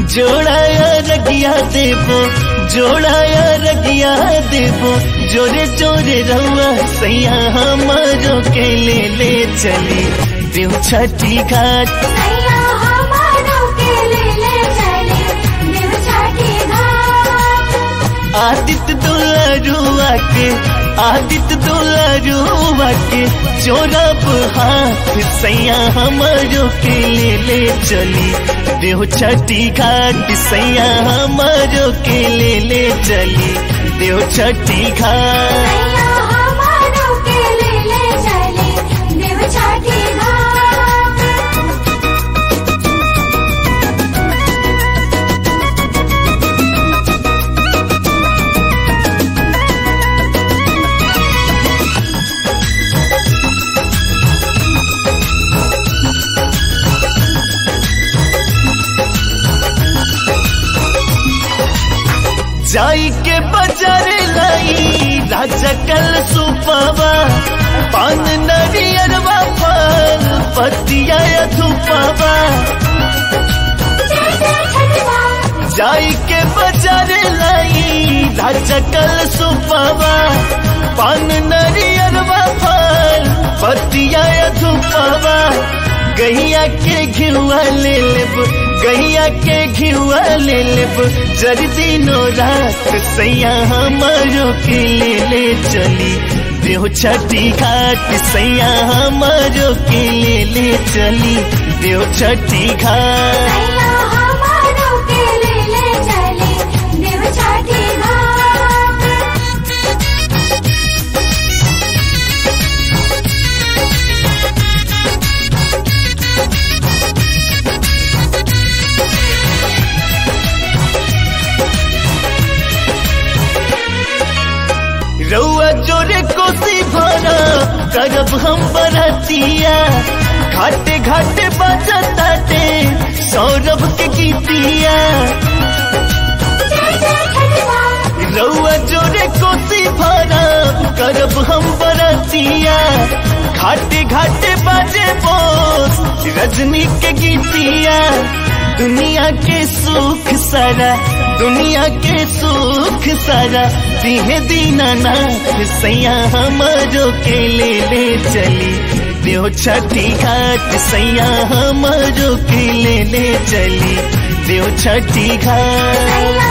जोड़ाया रगिया देबो जोड़ाया रगिया देबो जोरे जोरे रउआ सैया हमारो के ले ले चली देव छठी घाट सैया हमारो के ले ले चले देव छठी घाट आदित्य दुलारुआ के आदित्य दुलारुआ के चोरब हाथ सैया हमारो के ले ले चली देव छठी घाट सैया हमारो के ले ले चली देव छठी घाट सैया हमारो के ले ले चले देव छठी घाट जाई के बाजार लाई राजा कल सुपावा पान नरियरवा फल पतिया धुपावा जय जय छठी माँ जाई के बाजार लाई राजा कल सुपावा पान नरियरवा फल पतिया धुपावा गैया के घिउआ ले लेब गैया के घिउआ ले लेब जर दिनो रात सैया हमारो के ले ले चली देव छठी घाट सैया हमारो के ले ले चली देव छठी घाट सैया हमारो के ले ले चले देव छठी घाट रउआ जोरे कोसी भरा करब हम बरतिया घाटे घाटे बजताटे सौरभ के गीतिया जय जय छठी माँ रउआ जोरे कोसी भरा करब हम बरतिया घाटे घाटे बाजे बोस रजनी के गीतिया दुनिया के सुख सारा दुनिया के सुख सारा दिहे दीनानाथ सैया हमारो के ले ले चली देव छठी घाट सैया हमारो के ले ले चली देव छठी घाट सैया